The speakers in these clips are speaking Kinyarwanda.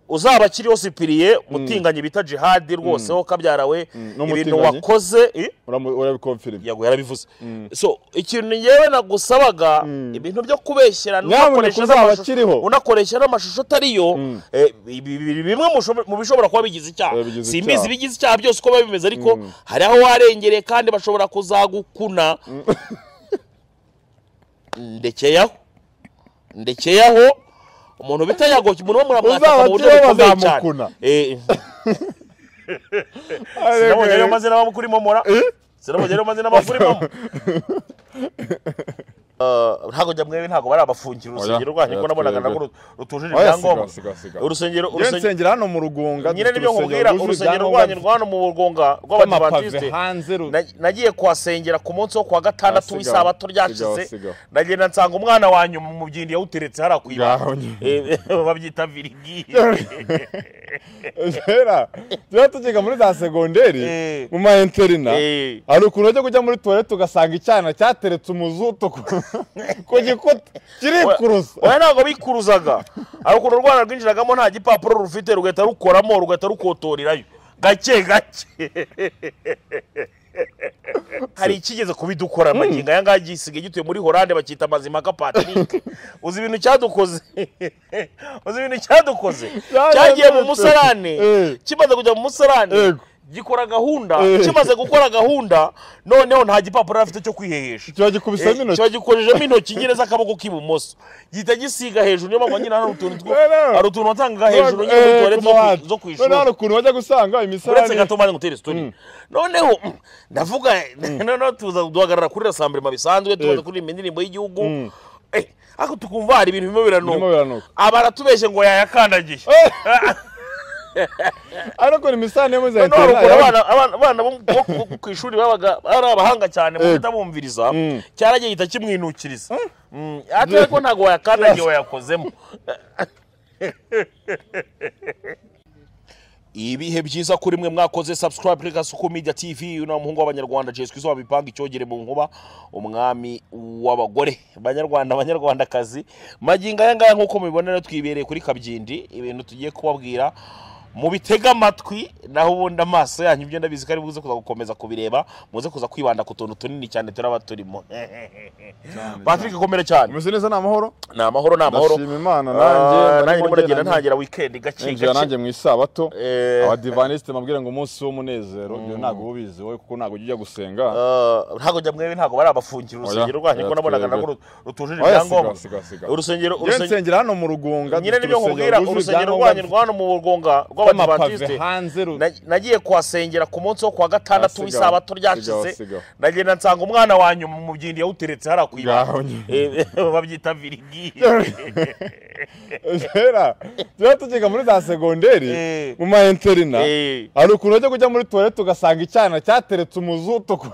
uzaba akiriho sipiriye umutinganyi bita jihadi rwose ho kabyarawe n'umutinganyi? ibintu wakoze eh, urabikomfirima yago yarabivuze so ikintu ngewe nagusabaga ibintu byo kubeshyerana Nyamuneka unakoresha uzaba n'amashusho- akiriho. unakoresha n'amashusho atariyo eh, ibi- ibi- bimwe mu sho- mu bishobora kuba bigize icyaha Eh, bigize simbizi icyaha. ibigize icyaha byose uko biba bimeze ariko hari aho warengereye kandi bashobora kuzagukuna ndekeyaho ndekeyaho umuntu bita yago umuntu wo muramwataka Uzaba mu buryo akiriho bukomeye cyane bazamukuna. Eh, sinabonye ayo mazina bamukurimo mora sinabonye ayo mazina bamukurimo Uh, ntabwo njya mwebe ntabwo bari abafungiro urusengero Oya, rwanyu oya, ko nabonaga twebwe. nabwo rutujuje Oya, siga, ibyangombwa siga, siga. urusengero urusengero nsengera hano mu rugunga nyine nibyo dufite nkubwira rwuje urusengero ibyangombwa rwanyu rwa hano mu rwunga rw'amapave rw'abadivantisite hanze ru- Na- nagiye kuhasengera ku munsi wo kuwa gatandatu Ah, sigaho, w'isabato ryashize sigaho, sigaho. nagenda nsanga umwana wanyu mu byindi yawuteretse hariya ku ibanga Ngaho nyine. Eh, babyita virigi Kera, tuba tukiga muri za segonderi Eh. mu ma interina Eh. hari ukuntu ujya kujya muri tuwarete ugasanga icyana cyateretse umuzuto ku ku gikuta kirikuruza oya ntabwo bikuruzaga hari ukuntu urwana rwinjiragamo nta gipapuro rufite rugahita rukoramo rugahita rukotorerayo gake gake hari ikigeze kubidukora amagingo aya ngaya gisigaye gituye muri horande bacyita mazimaka patrick uzi ibintu cyadukoze uzi ibintu cyadukoze cyagiye mu musarane Eh. kimaze kujya mu musarane Yego. gikora gahunda Eh. kimaze gukora gahunda noneho nta gipapuro afite cyo kwihehesha kiba gikubisemo Eh, intoki kiba gikorejemo intoki nyine z'akaboko k'ibumoso gihita gisiga hejuru niyo mpamvu nyine hari utuntu two- Rero. hari utuntu watangaga hejuru nyine Eh, n'utuwarete ku zo ku- muhanda. zo ku Noneho hari ishuri ukuntu bajya gusanga uretse imisarane gato mbanza ngutere sitori noneho mm, ndavuga noneho tuza duhagarara kuri rasambirema bisanzwe tuza Eh. kuririmba indirimbo y'igihugu Eh, ariko tukumva hari ibintu birimo Birimo biranuka biranuka. abaratubeshye ngo yayakandagiye ariko ni imisarane yo muri za noneho hari ukuntu interina abana- abana- abana bo bo ku- ku ishuri babaga ari abahanga cyane mu Eh. kutabumviriza Mm. cyaragiye gihita kimwinukiriza Mm, ate ariko ntabwo wayakandagiye wayakozemo ibihe byiza kuri mwe mwakoze subscribe kuri gasuku media tv uyu ni umuhungu w'abanyarwanda jeswe izuba bipanga icyogere mu nkuba umwami w'abagore banyarwanda banyarwandakazi magingo aya ngaya nk'uko mubibona rero twibereye kuri kabyindi ibintu tugiye kubabwira mubitega amatwi naho ubundi amaso yanyu ibyo ndabizi ko ari buze kuza gukomeza kubireba muze kuza kwibanda ku tuntu tunini cyane turaba turimo patrick komere cyane umeze neza ni amahoro ni amahoro ni amahoro Ndashima Imana, Ah, nanjye nanjye ndimo ndimo ndagenda ngenda- ntangira wikendi gake ninjira gake nanjye mu isabato Eh. abadivanisite mabwire ngo umunsi w'umunezero ibyo ntabwo uba ubizi wowe kuko ntabwo ujya ujya gusenga Uh, ntabwo njya mwebe ntabwo bari abafungiro Oya, urusengero rwanyu ko oya, nabonaga twebwe. nabwo ru- rutujuje Oya, siga, ibyangombwa siga, siga. urusengero njyewe urusengero nsengera hano mu rugunga nyine dufite nibyo nkubwira rwujuje urusengero ibyangombwa, rwanyu rwa hano mu rwunga Rw'amapave rw'abadivantisite hanze ru- na- nagiye kuhasengera ku munsi wo kuwa gatandatu Ah, sigaho, w'isabato ryashize sigaho, sigaho. nagenda nsanga umwana wanyu mu byindi yawuteretse hariya ku Ngaho ibanga nyine. Eh, babyita virigi kera tuba tukiga muri za segonderi Eh. mu ma interina Eh. hari ukuntu ujya kujya muri tuwarete ugasanga icyana cyateretse umuzuto ku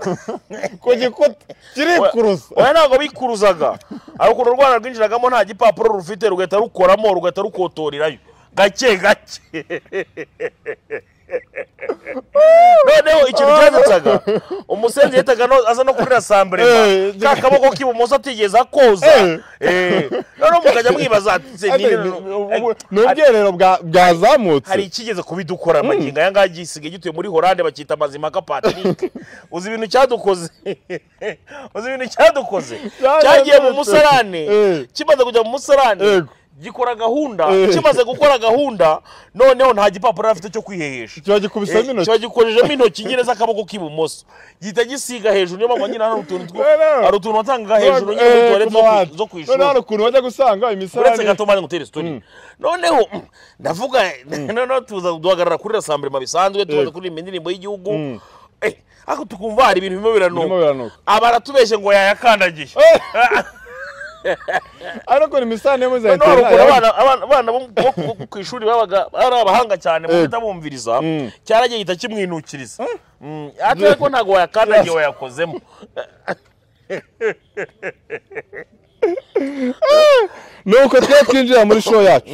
ku gikuta kirikuruza oya ntabwo bikuruzaga hari ukuntu urwana rwinjiragamo nta gipapuro rufite rugahita rukoramo rugahita rukotorerayo gake gake noneho ikintu cyasetsaga umusenzi yahitaga no- aza no kuri rasambirema Eh, ka kaboko k'ibumoso atigeze akoza Eh, noneho mukajya mwibaza ati, "Se, ni- Ati, ni- ni- ni- ubu- ni ubwiherero bwa- bwazamutse hari ikigeze kubidukora amagingo aya ngaya gisigaye gituye muri horande bacyita mazimaka patrick uzi ibintu cyadukoze uzi ibintu cyadukoze Cyaradukoze. cyagiye mu musarane Eh. kimaze kujya mu musarane Yego. gikora gahunda Eh. kimaze gukora gahunda noneho nta gipapuro afite cyo kwihehesha kiba gikubisemo Eh, intoki kiba gikorejemo intoki nyine z'akaboko k'ibumoso gihita gisiga hejuru niyo mpamvu nyine hari utuntu two- Rero. hari utuntu watangaga hejuru nyine Eh, n'utuwarete ku zo ku- muhanda. zo ku Noneho hari ishuri ukuntu bajya gusanga uretse imisarane gato mbanza ngutere sitori noneho mm, ndavuga noneho tuza duhagarara kuri rasambirema bisanzwe tuza Yego. kuririmba indirimbo y'igihugu Eh, ariko tukumva hari ibintu birimo Birimo biranuka biranuka. abaratubeshye ngo yayakandagiye ariko ni imisarane yo muri za noneho hari ukuntu interina abana- abana- abana bo bo ku- ku ishuri babaga ari abahanga cyane mu Yego. kutabumviriza Mm. cyaragiye gihita kimwinukiriza Mm, ate ariko ntabwo wayakandagiye wayakozemo nuko twe twinjira muri show yacu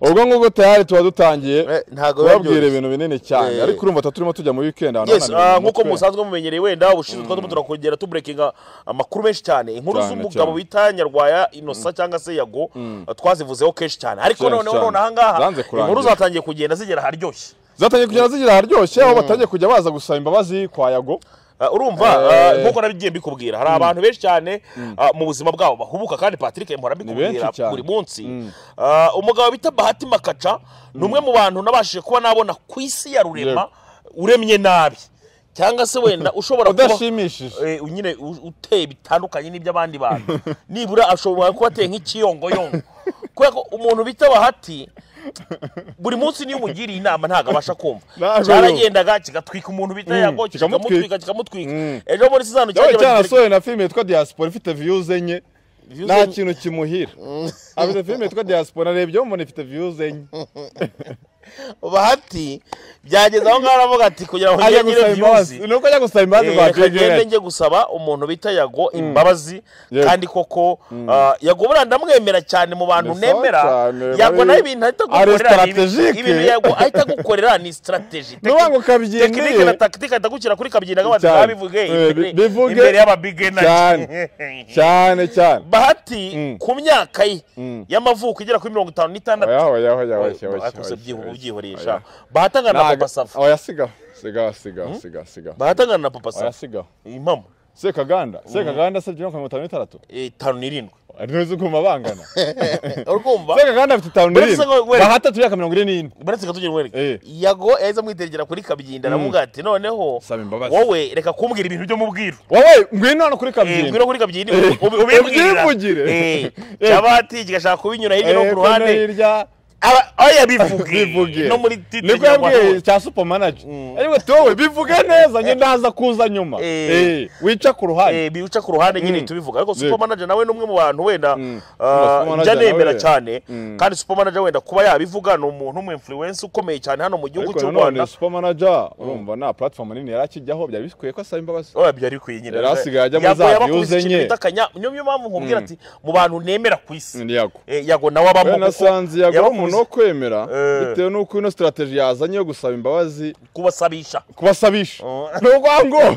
ubwo ngubwo tayari tuba dutangiye Eh, ntago biba kubabwira byoroshye. ibintu binini cyane Eh. ariko urumva tuba turimo tujya muri weekend ahantu yes hananiwe ah, mu nk'uko mutwe. musanzwe mumenyereye wenda ubushize twari turimo turakongera tuburekinga amakuru menshi cyane inkuru Cyane, z'umugabo cyane. bita nyarwaya inosa cyangwa se yago ah, twazivuzeho kenshi cyane ariko Cyane, noneho cyane. none ahangaha Zanze kurangira. inkuru zatangiye kugenda zigera aharyoshye zatangiye kugenda zigira aharyoshye aho batangiye kujya baza gusaba imbabazi kwa yago Ah, urumva ah, Eh. nk'uko nabigiye mbikubwira hari abantu benshi cyane ah, mu buzima bwabo bahubuka kandi patrick mpora mbikubwira benshi cyane. buri munsi Ah, umugabo bita bahati makaca ni umwe mu bantu nabashije kuba nabona ku isi ya rurema uremye nabi cyangwa se wenda ushobora kuba udashimishije Eh, nyine u- uteye bitandukanye n'iby'abandi bantu nibura ashobora kuba ateye nk'ikiyongoyongo kubera ko umuntu bita bahati buri munsi niyo umugiriye inama ntabwo abasha kumva Ntabwo cyaragendaga kigatwika umuntu bita yago kikamutwika. kikamutwika kikamutwika Mm. ejo muri sizano yawe cyagiye bagitera- cyanasohoye na filime yitwa diaspora ifite views enye Views nta enye. kintu kimuhira afite filime yitwa diaspora narebyeho umuntu ifite views enye bahati byageze aho ngaho aravuga ati kugira ngo ajya njye nyine gusaba viyuzi imbabazi ni Eh, reka uko ajya gusaba imbabazi kwa ngende jgn njye gusaba umuntu bita yago imbabazi Yego. kandi koko ah, yago buriya ndamwemera cyane mu bantu Ni sawa nemera cyane, yago bari- nawe ibintu ahita ari agukorera ni ibi- strategique. ibintu yago ahita agukorera ni sitarateji Nuvuga ngo kabyinire. tekinike na takitike ahita agushyira kuri kabyina nk'abantu Cyane. baba bivuge Eh, imbere bi- bivuge. imbere y'ababigena Cyane. cyane cyane bahati Mm. ku myaka ye y'amavuko igera kuri mirongo itanu n'itandatu oya oya oya oya oya bakuze oya. ubyihoresha bahatangana na Ntago- papa safa oya siga siga siga siga siga bahatangana na papa oya safa siga impamo sekaganda sekaganda asabye mirongo itanu n'itandatu eh, itanu n'irindwi ntuzi ukumva bangana urumva sekaganda afite itanu Uretse n'irindwi ko- wera- bahatatu imyaka mirongo ine n'ine baretse katugira umwereka Eh. yago yahise amwitegera kuri kabyinda aravuga ati noneho Saba imbabazi. wowe reka kumbwira ibintu byo mubwira wowe ngwino hano kuri Eh, kabyiniro ngwino kuri kabyinda ubi- ubi- ubimbwira ubyivugire. Eh, Eh. cyabati kigashaka kubinyura hirya no ku ruhande hirya Aba- oya bivuge bivuge no muri titre niko yabwiye cya supermanager ariko towe bivuge neza njye ndaza kuza nyuma Eh. Eh, wica ku ruhande bica ku ruhande nyine tubivuga ariko supermanager nawe ni umwe mu bantu wenda ah, njya Supermanager nemera nawe- cyane kandi supermanager wenda kuba yabivuga ni umuntu w'umu influence ukomeye cyane hano mu gihugu ariko cy'u nanone Rwanda supermanager urumva nta platform nini yari akijyaho byari bikwiye ko asaba imbabazi oya byari bikwiye nyine Yari asigaye ajya muri Yago za yabakubise views ikintu enye. bita akanya niyo niyo mpamvu nkubwira ati mu bantu nemera ku isi Ni yago Eh, yago nawe abamo we nasanze yago ari umuntu wo kwemera Eh. bitewe n'uko ino strategy yazanye yo gusaba imbabazi kubasabisha kubasabisha ni urwango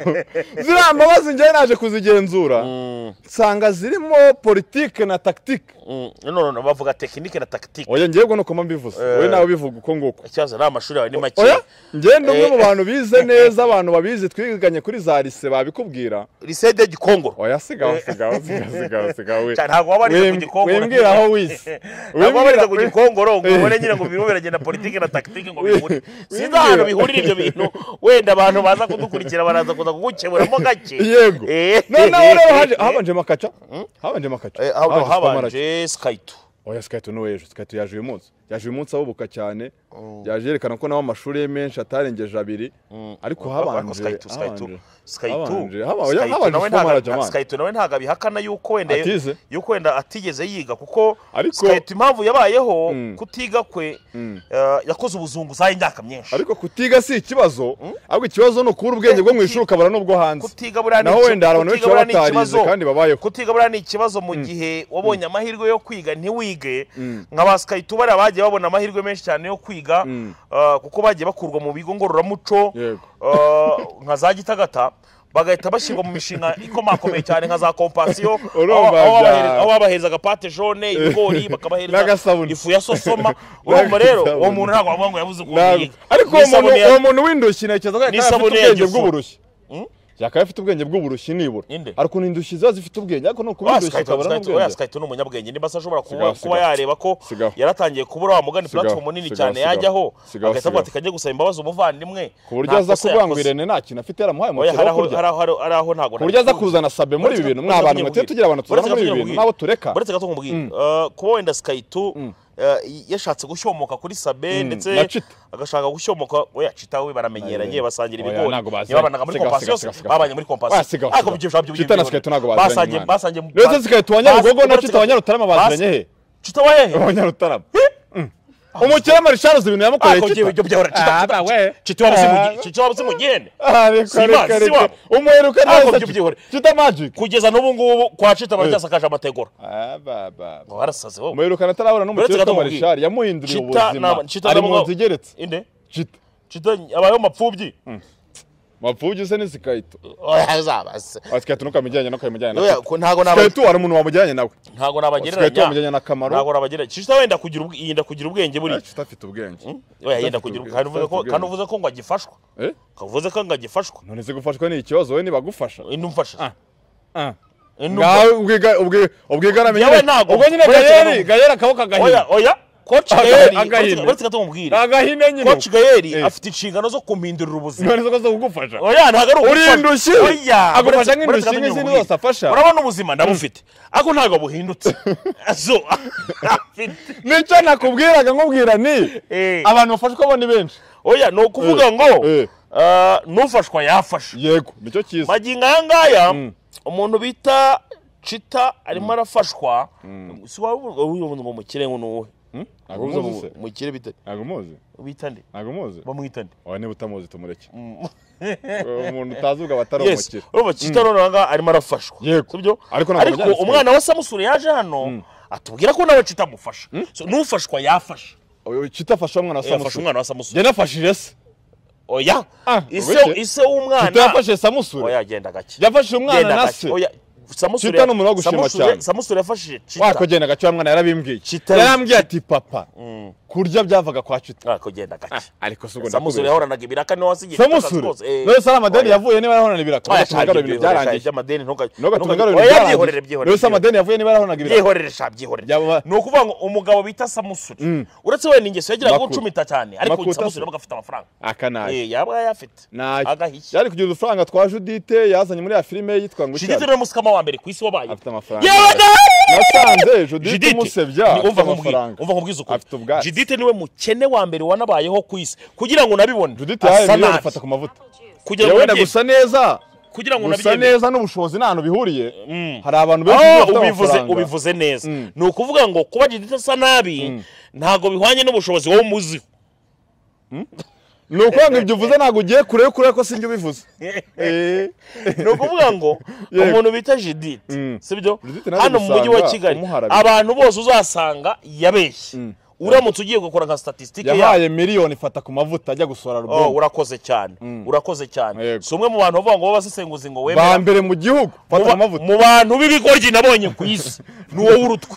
ziriya mbabazi njyewe naje kuzigenzura nsanga zirimo politike na tactique Mm, no, no, no, bavuga tekinike na tagitike oya njyewe ubwo ni uko mbivuze wowe nawe ubivuga uko nguko ikibazo ni amashuri yawe ni make oya njyewe ndi umwe mu bantu bize neza abantu babizi twiganye kuri za lise babikubwira risede gikongoro oya sigaho sigaho sigaho sigaho sigaho we Cyane, ntabwo wabariza ku Wim- Gikongoro. wimbwira aho wize ntabwo babariza ku Wimbwira- gikongoro ngo ubone nyine ngo birimo biragenda politiki na tagitike ngo bihure sinzi wimbwira. ahantu bihurira ibyo bintu wenda abantu baza kudukurikira baraza kuza kugukemuramo gake yego Eh. noneho rero haje habanje makaca habanje makaca Eh, haba- habanje supermarket. habanje sikayito oya sikayito ni uw'ejo sikayito yaje uyu munsi yaje uyu munsi ahubuka cyane yaje yerekana ko nawe amashuri ye menshi atarengeje abiri ariko habanje Skaitu, Skaitu, habanje. Skaitu, Habanje. Haba- oya, Skaitu habanje nawe Fomara ntago- jamani. Skaitu nawe ntabwo abihakana yuko wenda Atize. yuko wenda atigeze yiga kuko Ariko- Skaitu impamvu yabayeho kutiga kwe eh, yakoze ubuzunguzayi imyaka myinshi ariko kutiga si ikibazo ahubwo ikibazo ni ukura ubwenge bwo mu ishuri ukabara n'ubwo hanze kutiga buriya ni naho iki- wenda hari abantu benshi kutiga buriya baba ni batarize ikibazo. kandi babayeho kutiga buriya ni ikibazo mu gihe wabonye amahirwe yo kwiga ntiwige nka ba Skaitu bariya bagiye babona amahirwe menshi cyane yo kwiga eh, kuko bagiye bakurwa mu bigo ngororamuco Yego. eh, nka za gitagata bagahita bashyirwa mu mishinga ikomakomeye cyane nka za kompasiyo Urumva aho- aho bya- babahereza- aho babaherezaga pate jone ibigori bakabahereza N'agasabuni. ifu ya sosoma urumva rero uwo N'agasabuni. muntu ntabwo wavuga ngo yabuze ukuntu Ntabwo. yiga ariko Ni uwo muntu isabune ya- uwo muntu w'indushyi ntekereza ko Ni yakaba afite isabune ya ubwenge gifu. bw'uburushyi yakaba afite ubwenge bw'uburushyi nibura Ninde? ariko ni indushyi ziba zifite ubwenge ariko ni ukuri Ah, indushyi Skayito- ukabara Skayito- oya, n'ubwenge Skayito ni umunyabwenge niba se ashobora kuba, Sigaho, kuba sigaho. yareba ko Sigaho. yaratangiye kubura wa mugani Sigaho, platform nini sigaho, cyane sigaho. yajyaho Sigaho, agahita avuga sigaho. ati kajya gusaba imbabazi umuvandimwe ku buryo aza kuvuga kuvuga ngo irene nta kintu afite yaramuhaye oya umukiro hari wo aho kurya hari aho- hari aho- hari aho ntabwo ku buryo aza nabikura. kuzana sabe muri Uretse ibi bintu ko- ni uretse ko abantu tugira mwete ngo tugira abantu uretse ko tuzana muri ibi tugira bintu ngo nabo tureka uretse gato nk'umubwira Eh, kuba wenda sikayito eh, yashatse gushyomoka kuri sabe ndetse na Chita. agashaka gushyomoka oya cita we baramenyeranye basangira Oya, ibigori ntago bazanye. niba babanaga muri Siga, kompasi siga, yose siga, siga. babanye muri kompasi Oya, siga, ariko siga. ibyo bishobora by'ibyo Chita na bibiri- Sikayito ntabwo bazanye, basangiye mwana. basangiye ndetse sikayito wa nyarugogo na basi- cita wa nyarutarama baziranye he Chita wa hehe wa nyarutarama umukire marishari uzi ibintu yamukoreye Ako kita jewe ibyo byahora Ah, ba we. kita Ah. wabuze mugende Ah, reka Si ba- reka si reka wabo. umuheruka Ako neza byo byihore. kita magike kugeza n'ubu ngubu kwa cita baracyasakaje amategura ngo barasaze wowe umuheruka natarabona n'umukire Uretse witwa gato marishari yamuhinduriye Chita ubuzima na- Chita ari na- mu nzu igeretse inde kita cita abayeho mapfubyi mapfuge se ni sikayito oya zabase Ah, sikayito ntukamujyanye ntukamujyanye na Oya, ko ntago naba sikayito hari umuntu wamujyanye nawe ntago sikayito wamujyanye nabagereranya na kamaro ntago nabagereranya cita wenda kugira ubwe yenda kugira ubwenge buriya kita afite ubwenge oya yenda kugira ubwenge kandi uvuze ko kandi uvuze ko ngo agifashwa Eh? kavuze ko ngo agifashwa none se gufashwa ni ikibazo we nibagufasha inumfasha inumfasha ngawe ubwiga- ubwi- ubwigarame Yewe nyine- ntabwo. ubwo nyine Uretse gayeri gato. gayeri akaboko agahina oya oya coach Agahinda, gayeri agahinda. uretse gato mubwire agahine nyine coach gayeri Eh. afite inshingano zo kumhindurira ubuzima none se ko kugufasha oya ntabwo ari Uri ugufasha. indushyi. Oya, Agufasha uretse- nk'indushyi uretse gato nk'izindi nyine zose afasha. urabona ubuzima ndabufite ariko ntabwo buhindutse so afite nicyo nakubwiraga nkubwira ni Eh. abantu bafashwa bo ni benshi oya ni ukuvuga Eh, ngo eh. ah, n'ufashwa yafasha yego nicyo cyiza magingo aya ngaya umuntu bita cita arimo arafashwa si waba uvuga ngo mukire ngo ni uwuhe ntabwo umuzi se mukire bita ntabwo umuzi bita nde ntabwo umuzi bamwita nde oya niba utamuzi tumureke umuntu utazi ubwo atari yes umukire urumva cita rero nanga arimo arafashwa Yego. si byo Ariko ntabwo ariko byanditswe. umwana wa samusure yaje hano atubwira ko nawe cita amufasha So, n'ufashwa yafasha Oya, kita afashe umwana wa yafashe samusure umwana wa samusure njye nafashije se oya Ah, ise ureke. ise w'umwana kita yafashe samusure oya genda gake yafashije umwana genda na gake se oya samusure Chita ni umuntu wo gushima Samusure- cyane. samusure yafashije cita wako genda gace wa mwana yarabimbwiye Kita- yarambwiye ati papa kurya byavaga kwa kita Ah, kugenda gake ariko si samusure ubwo ndakubeshya yahoranaga ibiraka niwe wasigiye samusure none se ari amadeni yavuye niba yarahorana ibiraka Oya, ntugatunge ngo ibintu byarangiye amadeni ntuga- ntugatunge ngo ntuga- ibintu oya byarangiye byihorere none se byihorere amadeni yavuye niba yarahoranaga ibiraka byihorere sha byihorere Byaba- ni ukuvuga ngo umugabo bita samusure uretse wenda ingeso yagiraga Makuta. gucumita cyane ariko Makuta samusure se. yabaga afite amafaranga aka nayo Eh, yaba yafite nayo agahishya yari kugira udufaranga twa judite yazanye muri ya filime ye yitwa ngo judite icyari rero musikama wa mbere ku isi wabaye afite amafaranga yewe nawe nasanze judite Judith, umusebya ni- afite umva nkubwire- amafaranga umva nkubwize ukuri Afite ubwatsi. judite niwe mukene wa mbere wanabayeho ku isi kugira ngo nabibone judite yahaye asa miliyoni nabi. ifata ku mavuta kugira ngo yewe na nabyemere. gusa neza kugira ngo gusa nabyemere neza n'ubushobozi nta hantu bihuriye Mm. hari abantu benshi Ah, bafite ubivuze amafaranga ubivuze neza Mm. ni ukuvuga ngo kuba judite asa nabi ntabwo bihwanye n'ubushobozi wowe umuziho ni ukuvuga ngo ibyo uvuze ntabwo ugiye kure kure ko sinjye ubivuze Eh. ni ukuvuga ngo Yego. umuntu bita judite Mm. sibyo Judith naje hano mu mujyi wa gusanga kigali umuharabika. abantu bose uzasanga yabeshye uramutse ugiye gukora nka statisitike yayo yahaye miliyoni ifata ku mavuta ajya gusora Oh, alubumu urakoze cyane urakoze cyane Yego. si umwe mu bantu bavuga ngo babasesenguzi ngo ba wemera mbere mu gihugu Mu fata ba- ku mavuta mu bantu b'ibigoryi nabonye ku isi ni wowe urutwe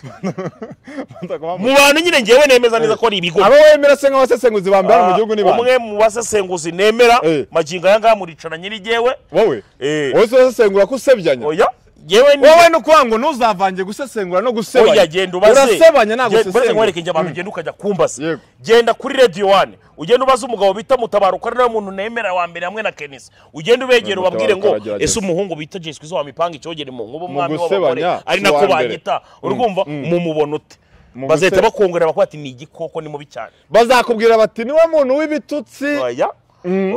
Fata ku mavuta. mu bantu nyine ngewe nemeza neza ko ari ibigoryi abo wemera se nk'abasesenguzi ba mbere hano mu gihugu ni bande umwe mu basesenguzi nemera Eh. magingo aya ngaya muricana nyirigewe wowe Eh. wowe se urasesengura ko usebyanya oya yewe ni wowe ni ukuvuga ngo ntuzavange gusesengura no gusebanya oya genda ubaze urasebanya ntabwo Genda- buretse usesengura nkwereke njye abantu genda ukajya kumbaza Yego. genda kuri radio one ugenda ubaze umugabo bita mutabaruka ari nawe muntu nemera wa mbere hamwe na kenisi ugenda ubegera Mutabaruka ubabwire ngo aragerageza. ese umuhungu bita jeswi zo wamipanga icyogere mu nkuba umwami w'abagore gusebanya, ari si nako uwa mbere. banyita urumva mumubona ute Mu bazahita guse- bakongorera bakuba ati ni igikoko ni mubi cyane bazakubwira bati niwe muntu w'ibitutsi oya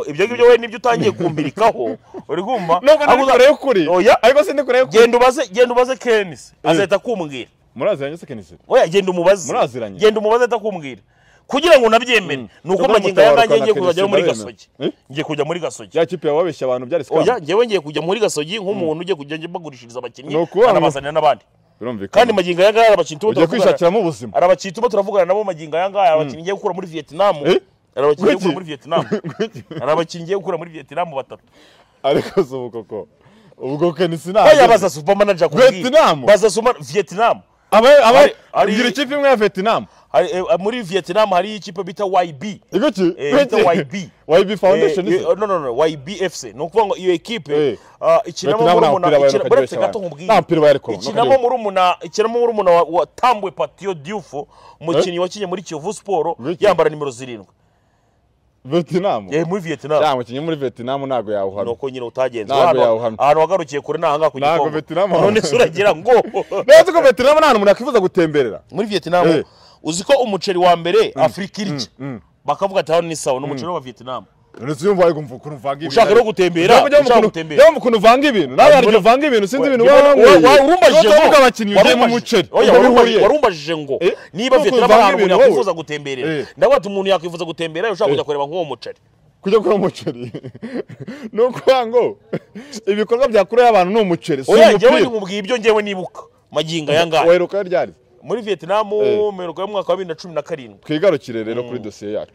ibyo ngibyo we nibyo utangiye kumbirikaho uri kumva nubwo Ahubwo ndi uza- kure y'ukuri oya ariko sindi kure y'ukuri genda ubaze genda ubaze kenisi azahita akumbwira muraziranye se kenisi oya genda umubaze Muraziranye. genda umubaze atakumbwira kugira ngo nabyemere ni uko Kagame magingo aya Mutabaruka nganjye na ngiye kuzajya Kenisi muri ndabemera. gasogi Eh? ngiye kujya muri gasogi ya kipe wabeshye abantu byari oya sikama ngewe ngiye kujya muri gasogi nk'umuntu ugiye kujya njya mbagurishiriza abakinnyi Ni ukuvuga ngo- anabazanira n'abandi kandi birumvikana magingo aya ngaya arabakita ubu ugiye turavugana kwishakiramo ubuzima arabakita ubu turavugana nabo magingo aya ngaya abakinnyi ngiye gukura muri vietnam Eh? arabakinnyi ngiye gukura Kuki? muri vietnam arabakinnyi ngiye gukura muri vietnam batatu ariko si ubu koko ubwo kenisi oya ntabwo baza supermanager kubwira Vietnam? baza super vietnam Ari- ari- ugira ikipe imwe ya vietnam Hari- eh, muri vietnam hariyo ikipe bita yb iguki Eh, bita YB. yb foundation Eh, eh, ise no, no, no, YBFC ni ukuvuga ngo iyo ekipe Eh. ah, ikinamo Vietnam nta mupira murumuna wayo ikina- buretse gato nta nkubwire mupira wayo ariko ikinamo murumuna ikinamo murumuna wa- wa tambwe patio diouf umukinnyi wakinnye muri kiyovu siporo Vietnam. yambara nimero zirindwi vietnam Eh, muri vietnam cyangwa umukinnyi muri vietnam ntabwo ni yawuhana uko nyine utagenze Ntabwo Hano- yawuhamya. ahantu wagarukiye kure ni ahangaha ku Ntabwo gikombe. Vietnam none se uragira ngo neza ko vietnam nta hantu umuntu akifuza gutemberera muri vietnam Eh. uzi ko umuceri wa mbere afurika irya bakavuga ati hano ni sawa ni umuceri wa vietnam uretse iyo mbaye kumva ukuntu uvanga ibintu ushaka no gutembera ushaka gutembera mu kuntu uvanga ibintu nawe hari igihe uvanga ibintu sinzi ibintu uba wanyweye warumbajije Niba tuvuga abakinnyi ugiye mu muceri ntabwo bihuriye warumbajije ngo Eh, niba nuko vietnam uvanga hari umuntu ibintu wowe. yakwifuza gutemberera Eh. ndavuga ati umuntu yakwifuza gutembera ushaka kujya kureba nk'uwo muceri kujya kuri umuceri ni ukuvuga ngo ibikorwa byakureho abantu ni umuceri si oya njyewe umupira nkubwiye ibyo njyewe nibuka magingo aya ngaya weruka ryari muri vietnam Eh. mperuka y'umwaka wa bibiri na cumi na karindwi twigarukire rero kuri dosiye yacu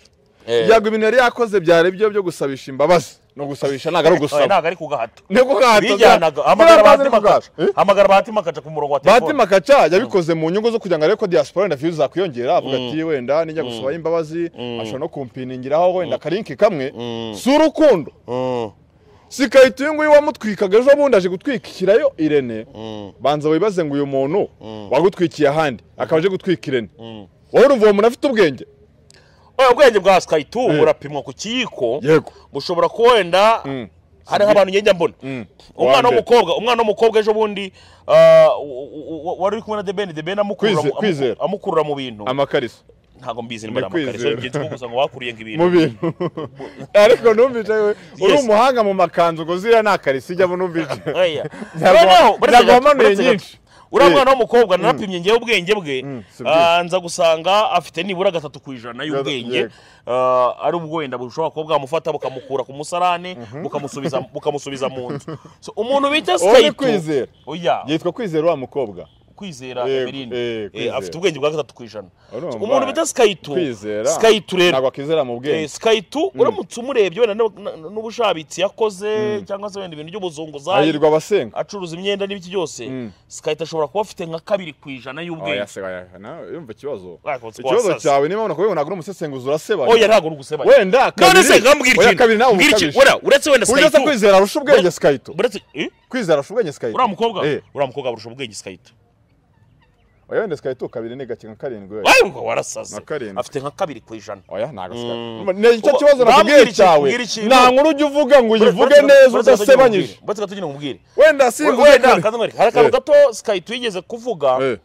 Eh. yego ibintu yari yakoze byari byo byo gusabisha imbabazi ni ugusabisha ntabwo ari Oya, ugusaba ntabwo ari ku gahato niko gahato bijyanaga hamagara bahati makaca hamagara bahati makaca ku murongo wa bahati telefone makaca yabikoze mu nyungu zo kugira ngo arebe ko diaspora wenda views zakwiyongera avuga ati wenda nijya gusaba imbabazi ashobora no kumpiningiraho wenda akarinki kamwe si urukundo Mm, si karito uyu nguyu wamutwikaga ejo bundi aje gutwikirayo irene mm, banza wibaze ngo uyu muntu wagutwikiye ahandi akaba aje gutwika irene mm. wowe urumva uwo muntu afite ubwenge oya ubwenge bwa skytu Eh. burapimwa ku kiyiko yego bushobora kuba wenda Mm. hari nk'abantu ngenda mbona Mm. umwana Wa mbere. w'umukobwa umwana w'umukobwa ejo bundi ah, u- u- u- wari uri kumwe na debeni debeni amukurura Kwize- mu- kwizera. amu- amukurura mu bintu amakariso ntabwo mbizi Ni nimba namakariso kwizera. ngenzi ko gusa ngo wakuriye mu nk'ibintu bintu ariko numvise we uri Yes. umuhanga mu makanzu ngo ziriya ni akariso ijyamo numvise Oya. Ntabwo- Noneho, buretse gato, ntabwo wamanuye buretse gato. nyinshi. uriya Eh. mwana w'umukobwa narapimye ngewe ubwenge bwe Mm, si byiza. ah, nza gusanga afite nibura gatatu ku ijana y'ubwenge Yego. Ah, ari ubwo wenda bushobora kuba bwamufata bukamukura ku musarane bukamusubiza bukamusubiza mu nzu So, umuntu bita Uwo ni sitayito kwizera oya yitwa kwizera wa mukobwa kwizera Yego, Emeline. eh, Eh, kwizera. afite ubwenge bwa gatatu ku ijana Urumva, So, umuntu bita sikayitu kwizera sikayitu rero ntabwo akizera mu Eh, bwenge sikayitu uramutse umurebye wenda n'u- n- n'ubushabitsi yakoze cyangwa se wenda ibintu by'ubuzunguzayi ayirirwa abasenga acuruza imyenda n'ibiki byose sikayita ashobora kuba afite nka kabiri ku ijana y'ubwenge yumva ikibazo Wakotse ikibazo wasaze. chawe niba ubona ko wewe ntabwo uri umusesenguzi urasebanya oya ntabwo uri gusebanya wenda none se kabiri- nkambwira oya, ikintu kabiri nawe Mbwira ikintu. ubukabije. Ura- uretse wenda Burya se sikayito kwizera arusha ubwenge sikayito uretse eh? kwizera arusha ubwenge sikayito uriya mukobwa Eh. uriya mukobwa arusha ubwenge sikayito oya wenda sikayito kabiri ni gake nka karindwi we Wawe ngo warasaze Na karindwi. afite nka kabiri ku ijana oya ntabwo sikayito Mm. ni icyo Uba- kibazo urambwira nakubwiye ikintu, cyawe mbwira ikintu. nta nkuru ujya uvuga ngo uyivuge Buretse gato- neza buretse gato njye udasebanyije nkubwire. buretse gato njye nkubwire wenda simvuze wenda kare akazi nkwereke. hari akantu Eh. gato sikayito yigeze kuvuga Eh,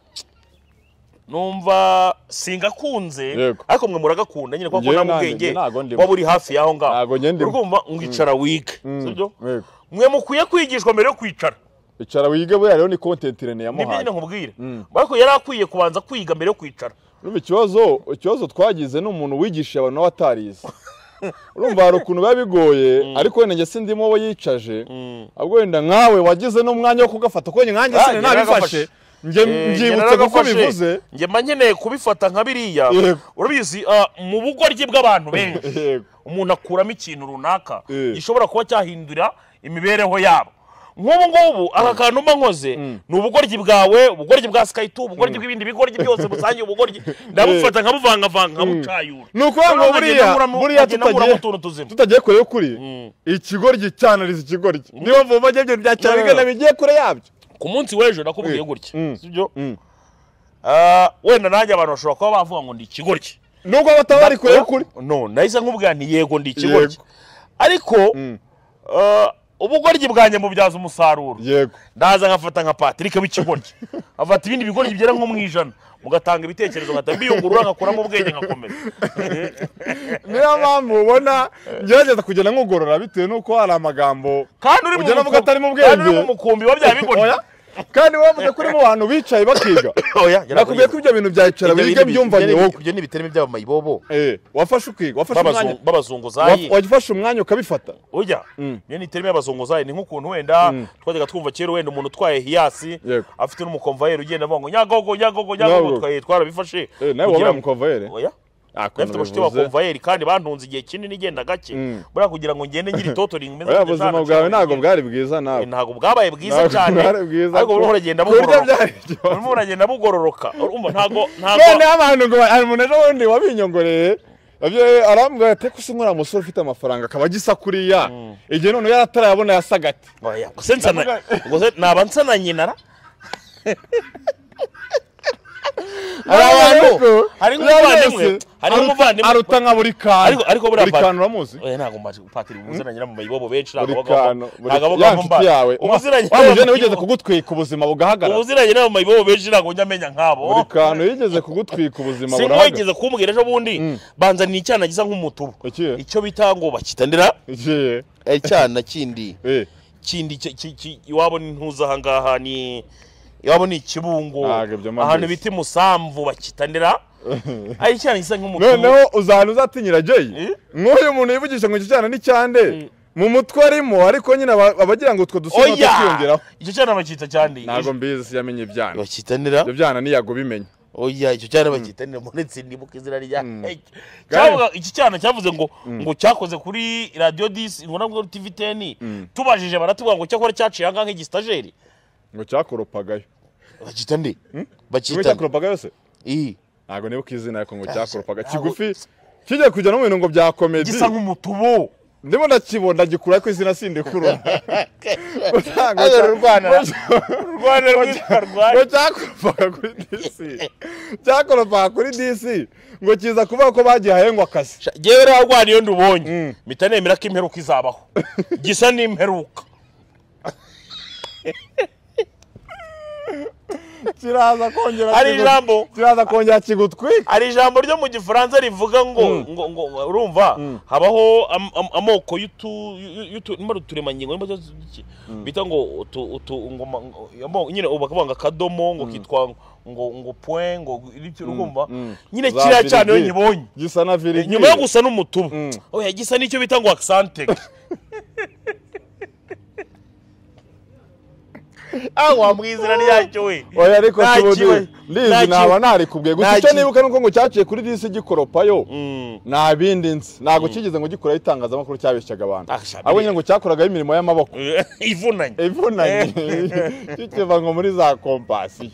numva singakunze Yego. ariko mwe muragakunda nyine kubera ko Njyewe nta nanjye, ubwenge ntago ndimo. waba uri hafi y'aho ngaho Ntago njye ndimo. urumva mwicara wige mm, sibyo yego. mwe mukwiye kwigishwa mbere yo kwicara icara wige buriya rero ni content irene nibyo nyine yamuhaye nkubwire ariko yari akwiye kubanza kwiga mbere yo kwicara urumva ikibazo ikibazo twagize ni umuntu wigishije abantu nawe atarize urumva hari ukuntu biba bigoye ariko wenda njye sindimo we yicaje ahubwo wenda nkawe wagize n'umwanya wo kugafata kuko nkanjye Ah, sine njye nabifashe naragafashe. njye mbyibutse kuko bivuze njye mba nkeneye kubifata nka biriya Yego. urabizi ah, mu bugoryi bw'abantu benshi Yego. umuntu akuramo ikintu runaka Eh. gishobora kuba cyahindura imibereho yabo nk'ubu ngubu aka kantu mba nkoze ni ubugoryi bwawe ubugoryi bwa sikayiti ubugoryi bw'ibindi bigoryi byose busangiye ubugoryi ndabufata nkabuvangavanga nkabucayura ni ukuvuga ngo Noneho nkagenda buriya nkuramo- buriya nkagenda nkuramo utuntu tutagiye tuzima tutagiye kure y'ukuri ikigoryi cyanariza ikigoryi niyo mvuba njye ibyo bya cyane No, no, no. bigana bigiye kure yabyo ku munsi w'ejo nakubwiye gutya Mm. sibyo Mm. Ah, wenda nanjye abantu bashobora kuba bavuga ngo ndi ikigoryi nubwo bataba bari kure y'ukuri no nahise nkubwira nti yego ndi ikigoryi Yego. ariko ah, ubugoryi bwanjye mubyaza umusaruro yego ndaza nkafata nka patrick w'ikigoryi afata ibindi bigoryi byera nko mu ijana mugatanga ibitekerezo nkahita mbiyungurura nkakuramo ubwenge nkakomeza niyo mpamvu ubona ngerageza kugenda nkugorora bitewe n'uko hari amagambo kandi uri mu Ujya navuga mukumbi- atari mu bwenge. kandi uri mu mukumbi wa bya bigoryi Oya. kandi wavuze ko uri mu bantu bicaye bakiga oya nakubwiye ko ibyo bintu byayicara wiga byumvanye wowe ibyo ni ibiterane by'amayibobo Eh, wafashe ukiga wafashe umwanya b'abazunguzayi wa- wafashe umwanya ukabifata ujya niyo ni terime y'abazunguzayi ni nk'ukuntu wenda twajyaga twumva kera wenda umuntu utwaye hiyasi Yego. afite n'umukomvayeri ugenda avuga ngo nyagogo nyagogo nyagogo Nyagogo. twaye twarabifashe Eh, nawe kugira wabaye ngo- umukomvayeri oya Ah, ukuntu Nafite abashuti bivuze. b'abakomvayeri kandi bantunze igihe kinini ngenda gake buriya kugira ngo ngende ngira itotoringi meze oya nka ubuzima Jana bwawe Jana ntabwo Jana. bwari bwiza nawe ntabwo bwabaye bwiza Ntabwo cyane bwari bwiza ariko ko- urimo uragenda ku buryo bugororoka byari ikibazo. urimo uragenda bugororoka urumva ntabwo ntabwo noneho abantu ngo hari umuntu ejo bundi wabinyongoreye abyo- arambwira ati ko usa nk'uriya musore ufite amafaranga akaba agisa kuriya igihe noneho yari atarayabona yasaga ati oya gusa nsana Ndavuga- gusa naba nsana nyinara hari abantu ariko hari uriya nk'umuvandimwe wese hari aruta- nk'umuvandimwe aruta nka buri kantu Ariko- ariko buriya buri Pat- kantu uramuzi oya ntabwo mbaje patiri ubuziranye mu mayibobo benshi buri ntabwo kantu buri- ntabwo ya nshuti yawe wa ubuziranye wa mugeni wigeze kugutwika ubuzima bugahagarara ubuziranye n'abo mayibobo benshi ntabwo njya amenya nk'abo buri kantu yigeze kugutwika ubuzima singo burahagarara wigeze kumbwira ejo bundi banzaniye icyana gisa nk'umutubu Ikihe? icyo bita ngo bakitandira Ikihe? icyana kindi Eh, kindi ki- ki- ki- iwabo ni ntuza ahangaha ni iwabo ni ikibungo Ntabwo ibyo mba ahantu mbizi. bita imusamvu bakitandira ari icyana gisa nk'umutubu noneho uzahantu uzatinyira jay Eh? nk'uyu muntu yivugisha ngo iki cyana ni cyande mu mutwe arimo ariko nyine aba- abagira ngo utwo dusomo oya tukiyongeraho icyo cyana bacyita cyandi ntabwo mbizi siyamenye ibyana bakitandira ibyo byana niyago bimenya oya icyo cyana bakitanira muri tsindibuka izina rya Hey, Kandi- cyavuga iki cyana cyavuze ngo ngo cyakoze kuri radiyo disi ngo nabwo tv teni tubajije baratubwira ngo cyakora cyaciye ahangaha nk'igisitageri ngo cyakoropagayo bakita nde kimwe bakita cyakoropagayo se iyi ntabwo nibuka izina ariko ngo Cyase- cyakoropaga ntabwo- kigufi kijya kujya no mu bintu ngo bya komedi gisa nk'umutubu ndimo ndakibona gikura ko izina sindikura Agarura urwana. rwanda rwitwa ngo rwanda cyakoropaga kuri dc cyakoropaga kuri dc ngo kiza kuvuga ko bagihaye ngo akazi yewe rero rwanda iyo ndubonye Mm. mpita nemera ko imperuka izabaho gisa n'imperuka kiraza kongera Hari kigu- ijambo. kiraza kongera kigutwika hari ijambo ryo mu gifaransa rivuga ngo ngo ngo urumva habaho am- am- amoko y'utu- y'u- y'utu- nimba ari uturemangingo nimba ari iki, bita ngo utu- utu ngo ma- ngo- amo- nyine ubu bakavuga ngo akadomo ngo kitwa ngo ngo point ngo iryo urumva mm. nyine Za kiriya cyane iyo virigile. nyibonye gisa na virigi inyuma yo gusa n'umutubu Mm. oya gisa n'icyo bita ngo accent aho wamwizina ryacyo we oya ariko Nta kibundi kiba- nta lizi kiba- naba narikubwiye gusa nta icyo kiba- nibuka ni uko ngo cyaciye kuri disi gikoropayo Mm. nta bindi nzi ntabwo kigeze ngo gikuraho itangazamakuru cyabeshyaga abantu Ah, sha, ahubwo nyine ngo cyakoragaho imirimo y'amaboko ivunanye ivunanye kikiva ngo muri za kompasiyo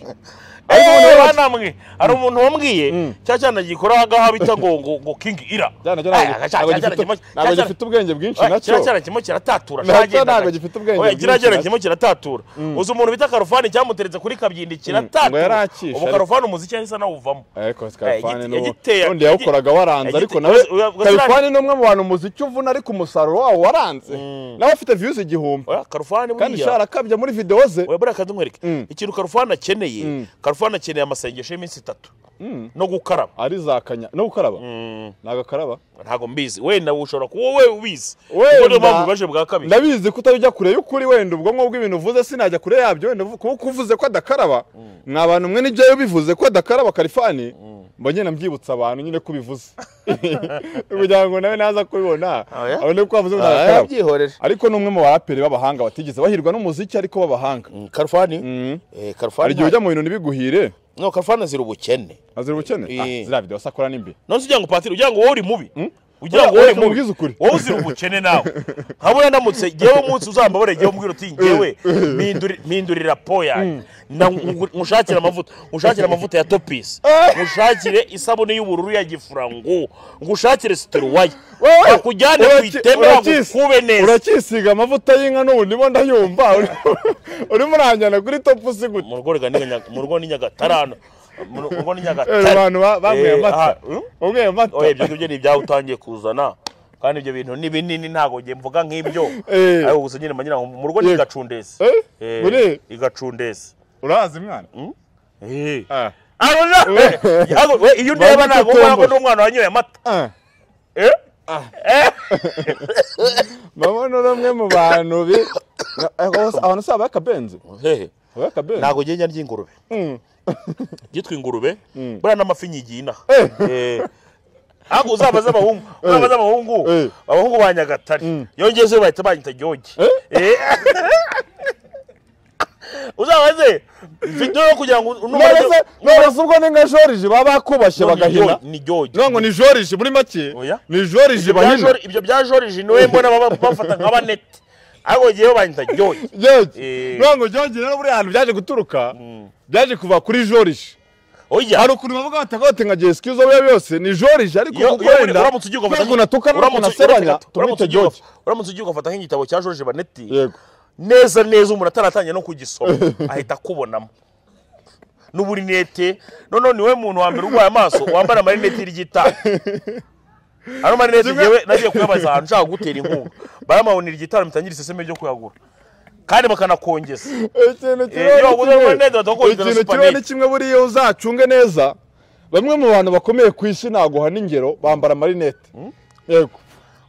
ariko Ariko umuntu noneho wa namwe hari umuntu wambwiye Mm. cya cyana gikora agaha bita ngo ngo ngo king ira cyane cyo Aya, cya- ntabwo- ntabwo cya- gifite- cyana- ntabwo cya- gifite ubwenge bwinshi Oya, nacyo kiriya cyana kirimo kiratatura Nacyo cyagendaga. ntabwo gifite ubwenge Oya, bwinshi kiriya cyana nacyo. kirimo kiratatura uzi umuntu bita karufani cyamuteretse kuri kabyindi ngo yari kiratatura akishe, ubu ariko- karufani umuziki yahise anawuvamo ariko yagite- skarifani n'uwo yagiteye- undi yawukoraga waranze yagite- ariko nawe uya- uya- skarifani ni umwe mu bantu umuziki uvuna ariko umusaruro wawo waranze nawe afite viyuzi igihumbi Oya, karufani kandi buriya- sharakabya muri videwo ze oya buriya kandi nkwereke Mm. ikintu karufani akeneye Mm. karufani akeneye amasengesho y'iminsi itatu no gukaraba ari za kanya no gukaraba ntabwo akaraba ntabwo mbizi wenda ushobora kuba wowe ubizi Wenda- ubwo niyo mpamvu bibaje bwa kabiri ndabizi ko utajya kure y'ukuri wenda ubwonko bw'ibintu uvuze sinajya kure yabyo wenda uvu- kuba uvuze ko adakaraba ni abantu mwe n'ibyayo bivuze ko adakaraba karifani mba ngenda mbwibutsa abantu nyine ko ubivuze kugira ngo nawe naza kubibona Oya? abone ko wavuze ngo Ah, adakaraba yabyihorera ariko ni umwe mu baraperi b'abahanga batigeze bahirwa n'umuziki ariko b'abahanga Mm, karufani Mhm. Eh, hari karufani igihe nta- ujya mu bintu ntibiguhire no karufani azira ubukene azira ubukene Ah, Eh. ziriya videwo sakora ni mbi none se ugira ngo patiri ugira ngo wowe uri mubi ugira Oya, ngo wowe oya, uri mubi mubwize ukuri. wowe uzira ubukene nawe nkabona ndamutse ngewe umunsi uzambabare ngewe umbwira uti ngewe mpinduri- mpindurira po yanjye Na- ngu- nkushakire amavuta nkushakire amavuta ya topisi nkushakire isabune y'ubururu ya gifurangu ngushakire situruwaya Wowe, bakujyane ku uraki- iteme urakisi- bagukube neza urakisiga amavuta y'inka n'ubu ndimo ndayumva urimo uranjyana kuri topu si gute mu rugo rigana n'inya- mu rugo n'inyagatarano mu rugo Eh, n'inyagatarano abantu ba- banyweye Eh, amata aha, mm? banyweye amata oya ibyo ngibyo ni ibyawe utangiye kuzana kandi ibyo bintu ni binini ntabwo ngiye mvuga nk'ibyo Eh. ariko gusa nyine mba ngo mu rugo ni Yego. igacundesi Eh? Eh, Buri- igacundesi urahazi mwana Eh. Ah. Aro na- Yago, we, iyo Bambi ndeba ntabwo ubona ko Kitombo. ndi umwana wanyoye amata Ah. Eh? mama ni umwe mu bantu bi Na- eh, hose- abantu si abakabenzi Hehe. abakabenzi ntabwo ngenda ndya ingurube byitwa ingurube Mm. buriya n'amafi nyigina Eh. ntabwo uzaba azi abahungu uzaba azi abahungu Eh. abahungu ba nyagatare iyo ngeze bahita banyita jyogi Eh. uzaba azi video yo kugira ngo numara none se none se ubwo ni nka joriji baba bakubashye bagahina ni jyogi no ngo ni joriji muri make Oya. ni joriji Ibyo bya bahina Jor- ibyo bya joriji niwe mbona baba- bafata nka baneti ariko ngewe banyita jyogi George. Eh. no ngo joriji rero buriya hantu byaje guturuka byaje kuva kuri joriji oya hari ukuntu bavuga bati akote nka jesi izo biba byose ni joriji ariko Iyo- kuko iyo wenda uramutse ugiye ugafata ntabwo natuka uramutse- ntabwo uramutse- nasebanya uramutse- tumwite ugiye george ugafata- uramutse ugiye ugafata nk'igitabo cya joriji baneti yego neza neza umuntu ataratangira no kugisoma ahita akubonamo n'uburinete noneho ni we muntu wa mbere urwaye amaso wambara amarinete ry'itara ano marinete ngewe nagiye kuyabaza ahantu nshaka kugutera inkunga baramabonera igitaro mitangire iseseme ryo kuyagura kandi bakanakongeza ikintu Eh, kiriho iyo ni waguze kimwe. amarinete bataguha Ikintu internet kiriho ni panel. kimwe buriya uzacunge neza bamwe mu bantu bakomeye ku isi naguha n'ingero bambara amarinete yego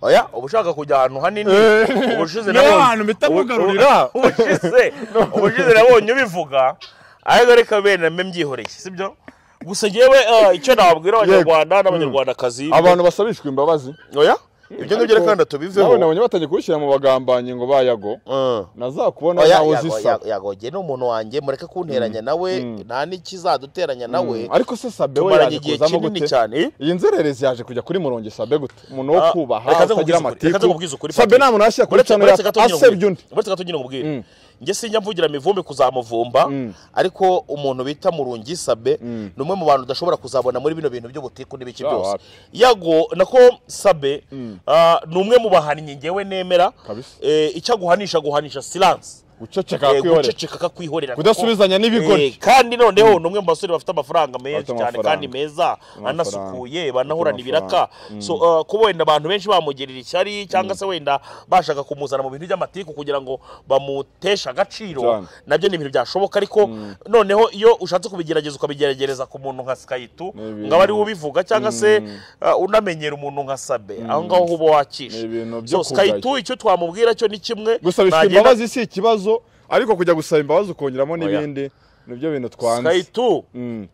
oya uba ushaka kujya ahantu hanini Eh. ubushize Niho nabonye- hantu mpita ubu- mugarurira. ubu- ubushize ubushize nabonye ubivuga ariko reka bene mbe mbyihoreye sibyo gusa ngewe eh, icyo nababwira abanyarwanda n'abanyarwandakazi abantu basabishwa imbabazi oya ibyo ngibyo reka reka tubiveho nawe nabonye batangiye kubishyira mu bagambanyi ngo bayago Mm. nazakubona Oya, nawe yago- uzisaba yago- yagoge ni umuntu wanjye mureke kunteranya nawe nta n'ikizaduteranya nawe ariko se sabe we tumaranye yaje igihe kuzamo kinini gute cyane eh? iyi nzererezi yaje kujya kuri murongo sabe gute umuntu wo Ah, reka kubaha nze utagira nkubwize ukuri, reka nze amatiku nkubwize ukuri, sabe Patrick. nta muntu yashyira kuri uretse cano uretse gato ngira asebye undi ngubwire uretse gato ngira ngubwire njye sinjya mvugira mivumbi kuzamuvumba ariko umuntu bita murungi sabe ni umwe mu bantu udashobora kuzabona muri bino bintu by'ubutiku n'ibiki Ya, byose wapi. yago nako sabe ah, ni umwe mu bahannyi ngewe nemera Kabisa. Eh, icyo aguhanisha aguhanisha silence guceceka Eh, kwihorera guceceka akakwihorera Kudasubizanya n'ibigori. Eh, kandi noneho ni umwe mu basore bafite amafaranga menshi Bafite cyane amafaranga. kandi meza Amafaranga. anasukuye banahorana Bafite ibiraka amafaranga. so uh, kuba wenda abantu benshi bamugirira ishyari cyangwa se wenda bashaka kumuzana mu bintu by'amatiku kugira ngo bamuteshe agaciro Cyane. nabyo ni ibintu byashoboka ariko noneho iyo ushatse kubigerageza ukabigeragereza ku muntu nka sikayitu Ni ibintu- ngo aba ariwe ubivuga cyangwa se uh, unamenyera umuntu nka sabe aho ngaho uba wakisha Ni ibintu byo so sikayitu icyo twamubwira cyo ni kimwe gusabishwa Nagenda- imbabazi si ikibazo ariko kujya gusaba imbabazi ukongeramo n'ibindi nibyo bintu twanze sikayitu Mm.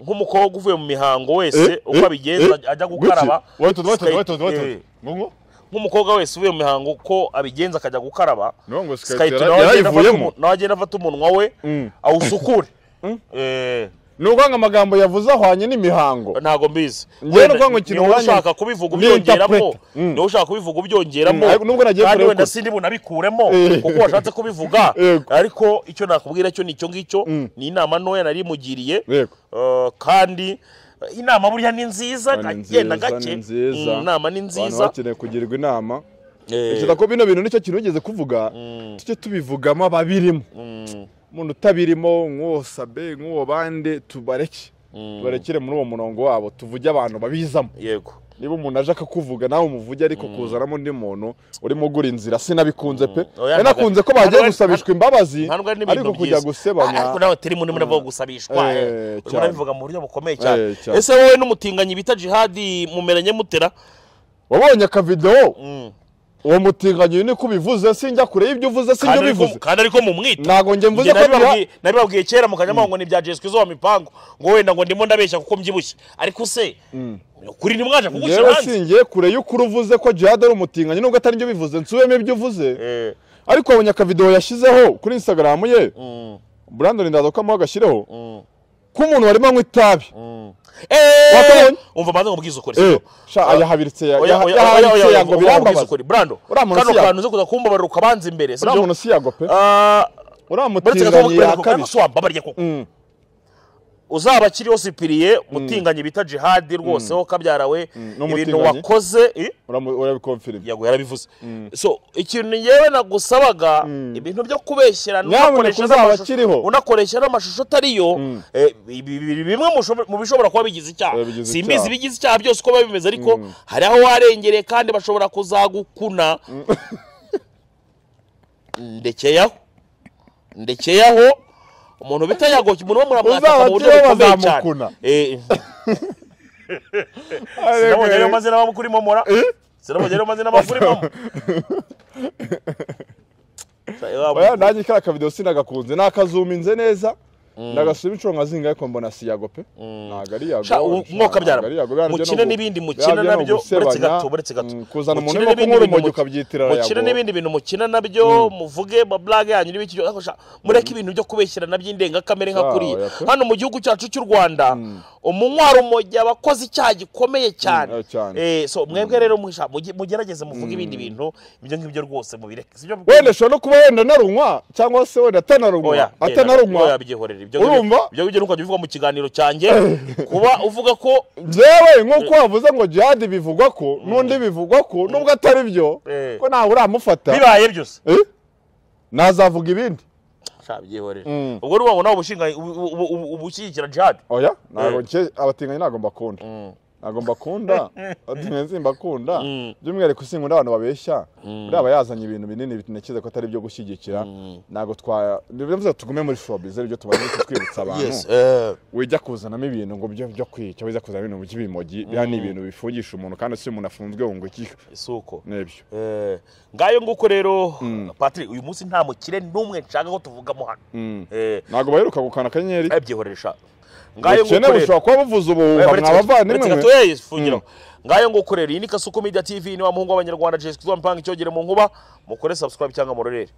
nk'umukobwa uvuye mu mihango wese Eh, uko eh, abigenza eh, ajya guki? gukaraba Wait, wait, Sky- wait, wait, eh, wait. Ngo- nk'umukobwa wese uvuye mu mihango uko abigenza akajya gukaraba No, ngo Sky Sky yara- Tune nawe agenda afata yarayivuyemo. umu- nawe agenda afata umunwa we Mm. awusukure Eh, ni ukuvuga ngo amagambo yavuze ahwanye n'imihango ntago mbizi Njyewe Wenda nukuvuga ngo ikintu niba wanyu- ushaka kubivuga ni ubyongeramo interpret. Mm. niba ushaka kubivuga ubyongeramo Mm, ariko nubwo nagiye kandi kureba wenda ukuri. sindi bunabikuremo Eh. kuko washatse kubivuga Yego. ariko icyo nakubwira cyo ni icyo ngicyo Mm. ni inama ntoya nari mugiriye Yego. Uh, kandi uh, inama buriya ni nziza Ni nziza, genda gake ni nziza. Mm, inama ni abantu nziza bakeneye kugirwa inama Eh, ntekereza ko bino bintu nicyo kintu wigeze kuvuga tujye tubivugamo ababirimo mm, umuntu utabirimo nk'uwo sabe nk'uwo bande tubareke Mm. tubarekere muri uwo murongo wabo tuvuge abantu babizamo yego niba umuntu aje akakuvuga nawe umuvuge ariko kuzanamo undi muntu urimo ugura inzira sinabikunze pe Oya, nari nakunze ko bagiye ntabwo- gusabishwa imbabazi ntabwo ari n'ibintu ariko kujya byiza ariko gusebanya nawe turi muri muri gusabishwa Eh, eh. urimo cyane. urabivuga mu buryo bukomeye cyane Eh, cyane. ese wowe n'umutinganyi bita jihadi mumeranye mutera wabonye akavidewo Mm. uwo mutinganyi uyu niko ubivuze sinjya kure y'ibyo uvuze sinjya Kandi ariko- ubivuze kandi ariko mumwita ntabwo njye mvuze Njye ko biha- nabibabwiye- nabibabwiye kera mu kanyamaho ngo ni ibya jesu izuba mipango ngo wenda ngo ndimo ndabeshya kuko mbyibushye ariko se ukuri ntimwaje kugushyira njyewe hanze singiye kure y'ukuri uvuze ko jihad ari umutinganyi nubwo atari byo bivuze nsubemo ibyo uvuze Eh, ariko wabonye akavidewo yashyizeho kuri instagram ye mm, brandon ndaza ko amuha agashyireho mm, ko umuntu warimo anywa itabi mm. Eh, Wakabonye? umva banze ngubwize ukuri Eh, sibyo? sha Ah, ayahabiritse ya- oya, yaha- oya, oya, oya, yahabiritse oya, yango umva ngubwize birambabaza ukuri. Brando, Uriya muntu kano si yago. kantu uze kuza kumbabarira ukabanza imbere sibyo? uriya muntu si yago pe Ah, uriya uretse ko mutinganyi kubera ko kandi yakabije si wambabariye koko Mm. uzaba akiriho sipiriye mutinganyi bita jihadi rwose ho kabyara we ibintu n'umutinganyi. wakoze eh? Uramu- urabikomfirima yago yarabivuze so ikintu ngewe nagusabaga ibintu byo kubeshyerana Nyamuneka unakoresha uzaba n'amashusho- akiriho. unakoresha n'amashusho atariyo eh, bi- bi- bi- bimwe mu sho- mu bishobora kuba bigize icyaha Eh, bigize simbizi icyaha. ibigize icyaha byose uko biba bimeze ariko hari aho warengereye kandi bashobora kuzagukuna ndekeyaho ndekeyaho umuntu bita yago umuntu wo muramwataka Uzaba mu buryo akiriho bukomeye cyane bazamukuna. Eh, sinabonye ayo mazina bamukurimo mora sinabonye ayo mazina bamukurimo oya nanjye kariya akavidewo sinagakunze nakazuminze neza nagasubira inshuro nka zingahe ko mbona si yago pe ntabwo ari yago Sha, u- sha, mwoka byara ntabwo ari yago. Bya mukine nabyo ni n'ibindi ugu- mukina bya byo ni nabyo uretse ugusebanya, gato uretse gato mm, kuzana Mukine umuntu urimo n'ibindi kunywa urumogi bintu mu- ukabyitirira mukine yago n'ibindi bintu mukina nabyo muvuge mablage yanyu n'ibiki byose, ariko sha, mureke ibintu byo kubeshyerana by'indengakamere nka Sha, kuriya oya pe. hano mu gihugu cyacu cy'u rwanda umunywa rumogi aba akoze icyaha gikomeye Mm, cyane eh, cyane. Eh, so mwebwe rero musha- muge- mugerageze muvuge ibindi bintu ibyo ngibyo rwose mubireke sibyo wenda ushobora no kuba wenda narunywa cyangwa se wenda atanarunywa oya oya atanarunywa byihorere ibyo Urumva? ngibyo- ibyo ngibyo nuko bivuga mu kiganiro cyanjye kuba uvuga ko njyewe nk'uko wavuze ngo jihadi bivugwa ko n'undi bivugwa ko nubwo atari byo Eh. ko ntawe uramufata bibaye byose Eh? nazavuga ibindi shabyihorera Mm. ubwo ni wabona ubushinga ubu- ubu- ubu- ubushyigikira jihad oya ntabwo Eh. nce- abatinganyi ntabwo mbakunda ntabwo mbakunda abatinganyi simbakunda by'umwihariko sinkunda abantu babeshya buriya aba yazanye ibintu binini binakize ko atari byo gushyigikira ntabwo twa bivuze ngo tugume muri showbiz ari byo tumaze kutwibutsa abantu yes eh, wijya kuzanamo ibintu ngo byo byo kwica wijya kuzanamo ibintu by'ibimogi biriya ni ibintu bifungisha umuntu kandi si umuntu afunzwe ngo iki si uko n'ibyo Eh, ngayo nguko rero patrick uyu munsi nta mukire n'umwe nshaka ko tuvugamo hano Mm. Eh, ntabwo baheruka gukana akanyenyeri abyihoresha ngayo ubukene nguko rero bushobora kuba buvuza ubuhuha mwabavandimwe mwe mwabavandimwe ngayo nguko rero iyi ni kasuku media tv ni wa muhungu w'abanyarwanda jesu kizwa mpanga icyogere mu nkuba mukore subscribe cyangwa murorere